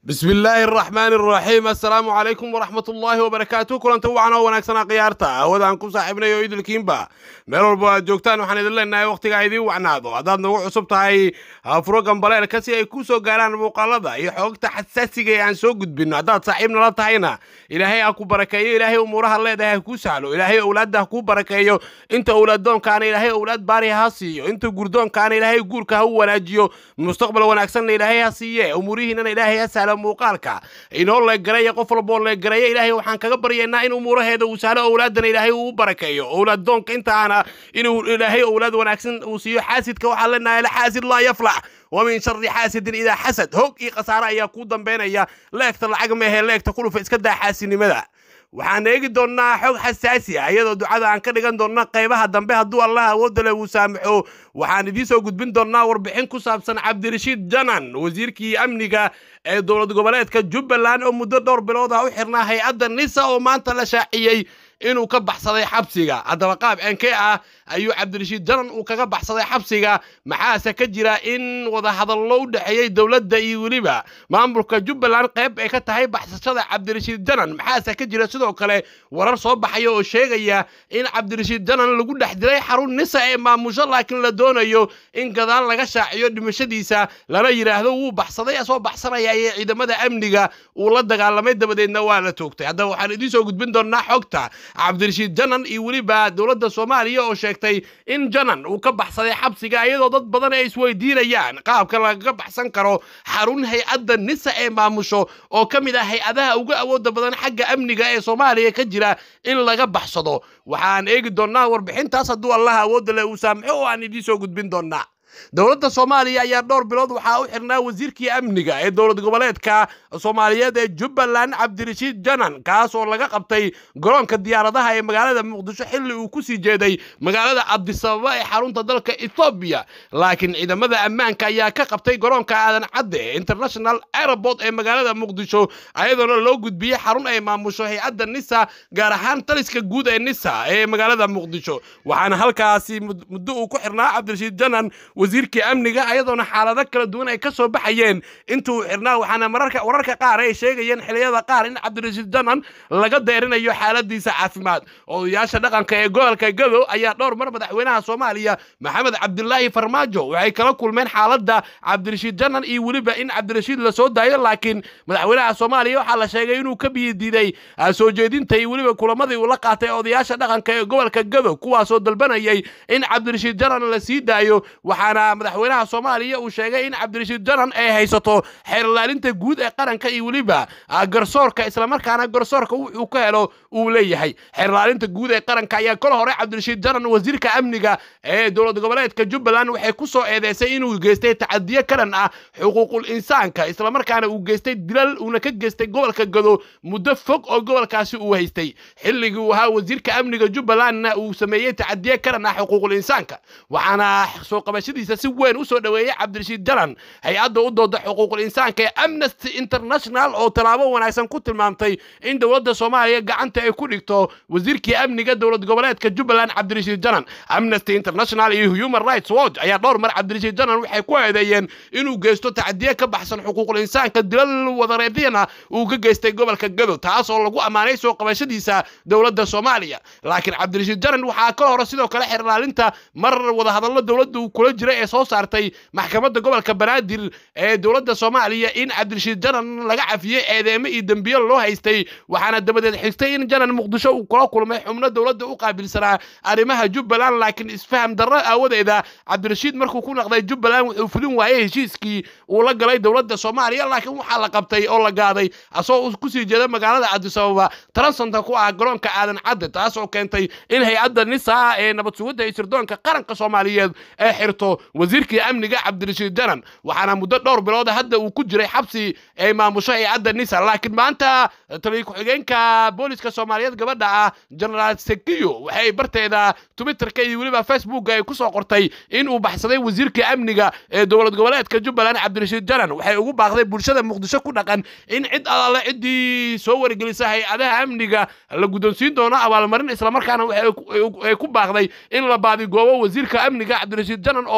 bismi illaahi araxmaani araxiim assalaamu calaykum waraxmat ullaahi wabarakaatu kulanta wacan oo wanaagsanaa khiyaarta awadaan ku saaxiibnay oo idilkiinba meel walba aad joogtaan waxaan idin leenahay wakhtigaa idiin wacnaado haddaad nagu cusub tahay furo gambaleelka si ay kuu soo gaaraan muuqaalada iyo xoogta xasaasiga ee aan soo gudbinno haddaad saaxiib nala tahayna ilaahay ha ku barakeeyo ilaahay umuuraha leedahay ha kuu sahlo ilaahay owlaadda ha kuu barakeeyo inta owlaaddoonkaana ilaahay owlaad baari ha siiyo inta gurdoonkaana ilaahay guurka ha u wanaajiyo mustaqbal wanaagsanna ilaahay ha siiye umuurihiinana ilaahay ha sahlo muuqaalka inoo leegareeya qof walboo leegareeya ilaahay waxaan kaga baryaynaa in umuuraheeda uu sahlo owlaadana ilaahay uu u barakeeyo owlaaddoonka intaana inuu ilaahay owlaad wanaagsan uu siiyo xaasidka waxaan leenahay alxaasid laa yaflax ومن شر حاسد إذا حسد هوك إي خسارة يا كودن بينيا leegta lacag mehe leegta kulufa iska daa xaasinimada waxaan eegi doonnaa xog xasaasi ah iyadoo ducada aan ka dhigan doonna qaybaha dambe hadduu allah awoodda leh uu saamaxo waxaan idiin soo gudbin doonnaa warbixin ku saabsan cabdirashiid janan wasiirkii amniga ee dowlad goboleedka jubbaland oo muddo dhowr bilood ah u xirnaa hay-adda nisa oo maanta la shaaciyey inuu ka baxsaday xabsiga haddaba qaab enkee ah ayuu cabdirashiid janan uu kaga baxsaday xabsiga maxaase ka jira in wadahadallo u dhexeeyey dowladda iyo weliba maamulka jubbaland qayb ay ka tahay baxsashada cabdirashiid janan maxaase ka jira sidoo kale warar soo baxaya oo sheegaya in cabdirashiid janan lagu dhex diray xarun nisa ee maamusho laakiin la doonayo in gadaal laga shaaciyo dhimashadiisa lana yidhaahdo wuu baxsaday asoo baxsanaya ee ciidamada amniga uu la dagaalamay dabadeedna waa la toogtay haddaba waxaan idiin soo gudbin doonnaa xogta cabdirashiid janan iyo weliba dowladda soomaaliya oo sheegtay in janan uu ka baxsaday xabsiga iyadoo dad badan ay isweydiinayaan qaabka lagaga baxsan karo xarun hay-adda nisa ee maamusho oo ka mid ah hay-adaha ugu awooda badan xagga amniga ee soomaaliya ka jira in laga baxsado waxaan eegi doonnaa warbixintaas hadduu allah awoodda leh uu saamaxo oo aan idiin soo gudbin doonnaa dowladda soomaaliya ayaa dhowr bilood waxaa u xirnaa wasiirkii amniga ee dowlad goboleedka soomaaliyeed ee jubbaland cabdirashiid janan kaas oo laga qabtay garoonka diyaaradaha ee magaalada muqdisho xilli uu ku sii jeeday magaalada cabdisababa ee xarunta dalka ethoobiya laakiin ciidamada ammaanka ayaa ka qabtay garoonka aadan cadde ee international airport ee magaalada muqdisho ayadoona loo gudbiyey xarun ay maamusho hay-adda nisa gaar ahaan taliska guud ee nisa ee magaalada muqdisho waxaana halkaasi muddo uu ku xirnaa cabdirashiid janan wasiirkii amniga ayadoona xaalado kala duwan ay ka soo baxayeen intuu xirnaa waxaana mararka wararka qaar ay sheegayeen xiliyada qaar in cabdirashiid janan laga deerinayo xaaladiisa caafimaad odayaasha dhaqanka ee gobolka gadow ayaa dhowr mar madaxweynaha soomaaliya maxamed cabdilaahi farmaajo waxay kala kulmeen xaaladda cabdirashiid janan iyo weliba in cabdirashiid la soo daayo laakiin madaxweynaha soomaaliya waxaa la sheegay inuu ka biyidiiday soo jeedinta iyo weliba kulamadii uu la qaatay odayaasha dhaqanka ee gobolka gadow kuwaasoo dalbanayay in cabdirashiid janan la sii daayo waxaana madaxweynaha soomaaliya uu sheegay in cabdirashiid janan ay haysato xeerlaalinta guud ee qaranka iyo weliba garsoorka islamarkaana garsoorka wuxuu ka helo uu leeyahay xeerlaalinta guud ee qaranka ayaa kol hore cabdirashiid janan wasiirka amniga ee dowlad goboleedka jubbaland waxay ku soo eedeysay inuu geystay tacadiyo karan ah xuquuqul insaanka islamarkaana uu geystay dilal uuna ka geystay gobolka gado muddo fog oo gobolkaasi uu haystay xilligii uu ahaa wasiirka amniga jubbalandna uu sameeyey tacadiyo karan ah xuquuqul insaanka waxaana soo qabashadiisa si weyn u soo dhoweeyey cabdirashiid janan hay-adda u dooda xuquuqul insaanka ee amnesty international oo tallaabo wanaagsan ku tilmaamtay in dowladda soomaaliya gacanta ay ku dhigto wasiirkii amniga dowlad goboleedka jubbaland cabdirashiid janan amnesty international iyo human rights watch ayaa dhowr mar cabdirashiid janan waxay ku eedeeyeen inuu geysto tacdiye ka baxsan xuquuqul insaanka dilal wadareedyana uu ka geystay gobolka gado taas oo lagu ammaanay soo qabashadiisa dowladda soomaaliya laakiin cabdirashiid janan waxaa ka hore sidoo kale xerlaalinta mar wadahadallo dowladda uu kula jira ee soo saartay maxkamadda gobolka banaadir ee dowladda soomaaliya in cabdirashiid janan laga cafiyey eedeemo iyo dembiyo loo haystay waxaana dabadeed xigtay in janan muqdisho uu kula kulmay xubno dowladda u qaabilsanaa arrimaha jubbaland laakiin isfaham darro aawadeeda cabdirashiid markuu ku naqday jubbaland wuxuu fulin waayey heshiiskii uu la galay dowladda soomaaliya laakiin waxaa la qabtay oo la gaaday asoo kusii jeeda magaalada cabdisababa taransanta ku ah garoonka aadan cadde taas oo keentay in hay-adda nisa ee nabad sugidda iyo sirdoonka qaranka soomaaliyeed ee xirto wasiirkii amniga cabdirashiid janan waxaana muddo dhowr bilood hadda uu ku jiray xabsi ay maamusho hay-adda nisa laakiin maanta taliya ku-xigeenka booliska soomaaliyeed gabadha ah genaraal sekiyo waxay barteeda twitterka iyo weliba facebooka ay ku soo qortay in uu baxsaday wasiirkii amniga ee dowlad goboleedka jubbaland cabdirashiid janan waxay ugu baaqday bulshada muqdisho ku dhaqan in cid alaale ciddii soo wargelisa hay-adaha amniga la guddoonsiin doono abaalmarin islamarkaana waxay ku baaqday in la baadigoobo wasiirka amniga cabdirashiid janan oo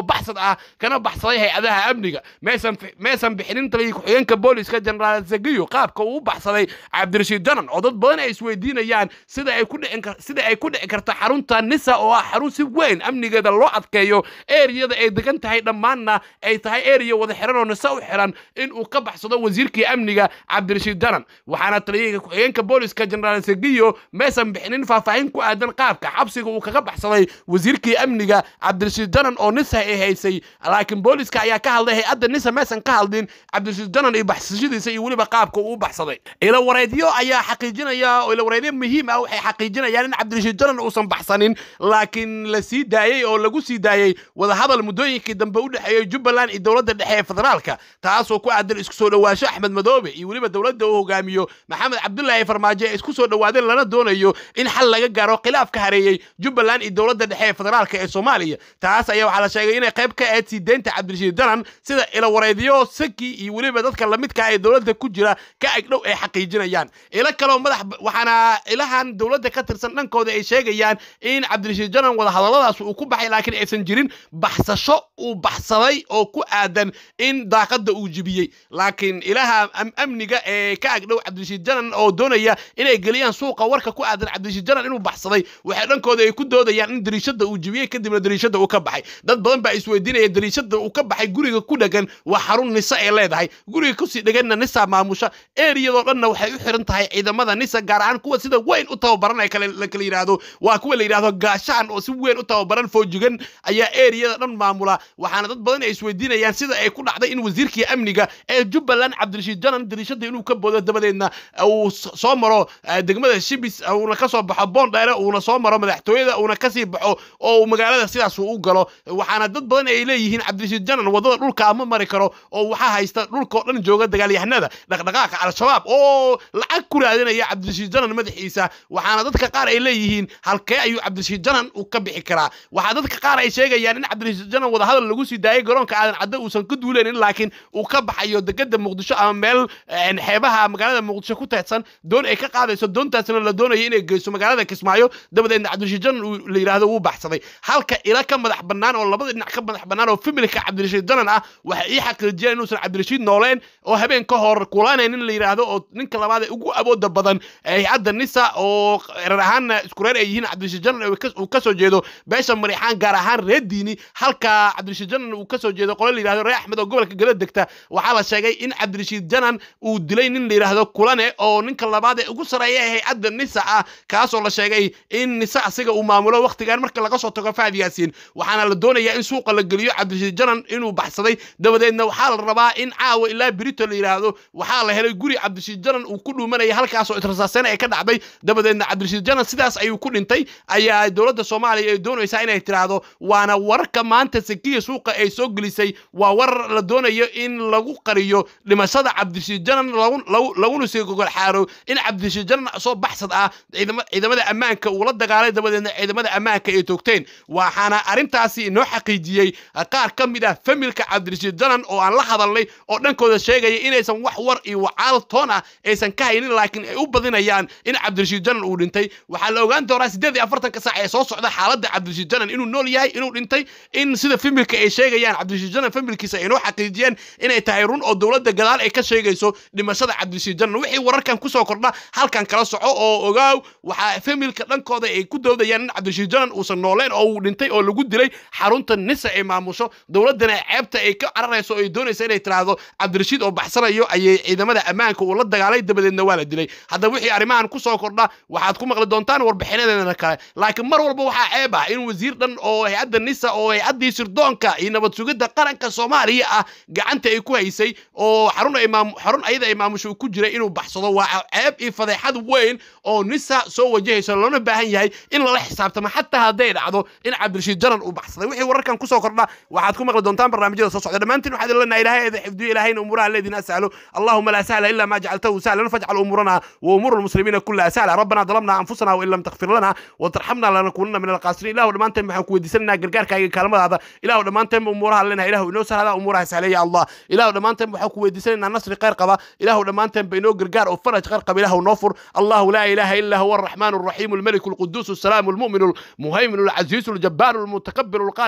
baxsad ah kana baxsaday hay-adaha amniga maysan bixinin taliya ku-xigeenka booliska jenaraal zagiyo qaabka uu u baxsaday cabdirashiid danan oo dad badan ay isweydiinayaan sida ay ku dhici karta xarunta nisa oo ah xarun si weyn amnigeeda loo adkeeyo eriyada ay degan tahay dhammaanna ay tahay eriya wada xiran oo nisa u xiran in uu ka baxsado wasiirkii amniga cabdirashiid danan waxaana taliyaha ku-xigeenka booliska jenaraal zagiyo maysan bixinin faahfaahin ku aadan qaabka xabsiga uu kaga baxsaday wasiirkii amniga cabdirashiid danan oo nisa ay haysay laakiin booliska ayaa ka hadlay hay-adda nisa maysan ka hadlin cabdirashiid danan iyo baxsashadiisa iyo weliba qaabka uu u baxsaday ilawareedyo ayaa xaqiijinaya oo ilawareedyo muhiim ah waxay xaqiijinayaan in cabdirashiid danan uusan baxsanin laakiin la sii daayey oo lagu sii daayey wadahadal muddooyinkii dambe u dhexeeyey jubbaland iyo dowladda dhexe ee federaalka taasoo ku aadan isku soo dhowaansho axmed madoobe iyo weliba dowladda uu hogaamiyo maxamed cabdulaahi farmaajo ee isku soo dhowaadeen lana doonayo in xal laga gaaro khilaaf ka hareeyey jubbaland iyo dowladda dhexe ee federaalka ee soomaaliya taas ayaa waxaa la sheegay inay qayb ka ahayd sii deynta cabdirashiid danan sida ilawareedyo saki iyo weliba dadka lamidka ee dowladda ku jira ka agdhow ay xaqiijinayaan ilo kaleo madax waxaana ilahan dowladda ka tirsan dhankooda ay sheegayaan in cabdirashiid danan wadahadalladaas uu ku baxay laakiin aysan jirin baxsasho uu baxsaday oo ku aadan in daaqadda uu jibiyey laakiin ilaha amniga ee ka agdhow cabdirashiid danan oo doonaya inay geliyaan suuqa warka ku aadan cabdirashiid danan inuu baxsaday waxay dhankooda ay ku doodayaan in dariishada uu jibiyey kadibna dariishada uu ka baxay dad badan baa isweydiinaya dariishada uu ka baxay guriga ku dhegan waa xarun nisa ee leedahay guriga kusii dheganna nisa maamusha eriyadoo dhanna waxay u xiran tahay ciidamada nisa gaar ahaan kuwa sida weyn u tababaran ee la kala yidhaahdo waa kuwa la yidhahdo gaashaan oo si weyn u tababaran foojigan ayaa eriyada dhan maamula waxaana dad badan ay isweydiinayaan sida ay ku dhacday in wasiirkii amniga ee jubbaland cabdirashiid janan dariishada inuu ka boodo dabadeedna uu soo maro degmada shibis uuna ka soo baxo boondheere uuna soo maro madaxtooyada uuna kasii baxo oo uu magaalada sidaas uu u galo waxaana dad badan ay leeyihiin cabdirashiid janan wadada dhulka ama mari karo oo waxaa haysta dhulka oo dhan jooga dagaalyahanada dhaqdhaqaaqa al-shabaab oo lacag ku raadinaya cabdirashiid janan madaxiisa waxaana dadka qaar ay leeyihiin halkee ayuu cabdirashiid janan uu ka bixi karaa waxaa dadka qaar ay sheegayaan in cabdirashiid janan wadahadal lagu sii daayay garoonka aadan cadde uusan ka duuleynin laakiin uu ka baxayo degada muqdisho ama meel xeebaha magaalada muqdisho ku teedsan doon ay ka qaadayso doontaasna la doonayo inay geyso magaalada kismaayo dabadeedna cabdirashiid janan uu la yidhaahdo wuu baxsaday halka ila ka madax bannaan oo labada dhinac ka madax bannaan oo familka cabdirashiid janan ah waxay ii xaqiijiyeen inuusan cabdirashiid nooleen oo habeen ka hor kulanayn in la yidhaahdo oo ninka labaad ee ugu awooda badan hay-adda nisa oo reer ahaanna isku reer ay yihiin cabdirashiid janan uu ka soo jeedo beesha mariixaan gaar ahaan reer diini halka cabdirashiid janan uu ka soo jeedo qole la yidhahdo reer axmed oo gobolka gala degta waxaa la sheegay in cabdirashiid janan uu dilay nin la yidhaahdo kulane oo ninka labaad ee ugu sareeya ee hay-adda nisa ah kaasoo la sheegay in nisa asiga uu maamulo wakhtigan marka laga soo tago faad yaasiin waxaana la doonayaa in suuqa la geliyo cabdirashiid janan inuu baxsaday dabadeedna waxaa la rabaa in caawa ilaa birito la yidhaahdo waxaa la helay guri cabdirashiid janan uu ku dhuumanaya halkaasoo israsaaseyn ay ka dhacday dabadeedna cabdirashiid janan sidaas ayuu ku dhintay ayaa dowladda soomaaliya ay doonaysaa inay tiraahdo waana wararka maanta sakiya suuqa ay soo gelisay waa warar la doonayo in lagu qariyo dhimashada cabdirashiid janan laguna sii gogol xaaro in cabdirashiid janan soo baxsad ah ciidamada ammaanka uu la dagaalay dabadeedna ciidamada ammaanka ay toogteen waxaana arrintaasi inoo xaqiijiyey qaar ka mid ah familka cabdirashiid janan oo aan la hadalnay oo dhankooda sheegaya inaysan wax war iyo wacaal toon ah aysan ka haynin laakiin ay u badinayaan in cabdirashiid janan uu dhintay waxaa la ogaan doonaa siddeed iyo afartanka saac ee soo socda xaaladda cabdirashiid janan inuu nool yahay inuu dhintay in sida familka ay sheegayaan cabdirashiid janan familkiisa ay inoo xaqiijiyeen inay tahay run oo dowladda gadaal ay ka sheegayso dhimashada cabdirashiid janan wixii wararkan kusoo kordha halkan kala soco oo ogaaw waxaa familka dhankooda ay ku doodayaan in cabdirashiid janan uusan nooleen oo uu dhintay oo lagu dilay xarunta nisa ay maamusho dowladdana ceebta ay ka cararayso oo ay doonaysa inay tiraahdo cabdirashiid oo baxsanayo ayay ciidamada ammaanka uu la dagaalay dabadeedna waa la dilay haddaba wixii arrimahan kusoo kordha waxaad ku maqli doontaan warbixinadeena kale laakiin mar walba waxaa ceeb ah in wasiir dhan oo hay-adda nisa oo hay-addii sirdoonka iyo nabad sugidda qaranka soomaaliya ah gacanta ay ku haysay oo xarun ay xarun ayada ay maamusho ku jiray inuu baxsado waa ceeb iyo fadeexad weyn oo nisa soo wajahayso loona baahan yahay in lala xisaabtamo xataa hadday dhacdo in cabdirashiid janan uu baxsaday wixii wararkan kusoo kordha waxaad ku maqli doontaan barnaamijyada soo socda dhammaantiin waxaad ilanaha ilahay eeda xifdiyo ilahayna umuuraha leedin as'alo allahuma laa sahla ila ma jacaltahu sahlan fajcal umuurana wa umuura almuslimiina kullaha sahla rabbana dalamna anfusana wain lam takfir lana watarxamna lanakunana min alqaasiriin ilahu dhammaanteen waxaan ku weydiisanaynaa gargaarkaaga kaalmadaada ilahu dhammaanteen umuuraha leenahay ilahu inoo sahlada umuuraha sahleeya allah ilahu dhammaanteen waxaan ku weydiisanaynaa nasri khayr qaba ilahu dhammaanteen ba inoo gargaar oo faraj khayr qaba ilahu noo fur allahu laa ilaha illa huwa الرحمن الرحيم الملك القدوس السلام المؤمن المهيمن العزيز الجبار المتكبر الخالق البارئ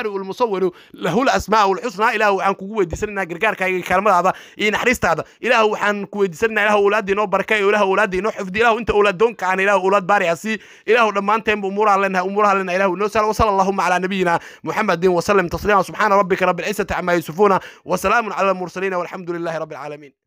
albaari'u almusawiru lahu lasmaa'u alxusnaa ilaahu waxaan kugu weydiisanaynaa gargaarkaaga iyo kaalmadaada iyo naxariistaada ilaahu waxaan ku weydiisanaynaa ilaahu awlaadda inoo barka iyo ilaahu awlaadda inoo xifdi ilaahu inta awlaad doonka aan ilaahu awlaad baari ha sii ilaahu dhammaanteenba umuuraha leenahay umuuraha leenahay ilaahu inoo sal wasala allahuma calaa nabiyina muxamedin wasallim tasliima subxaana rabbika rabbi alcizati camaa yasifuuna wasalaamun cala almursaliina walxamdu lilahi rabbi alcaalamiin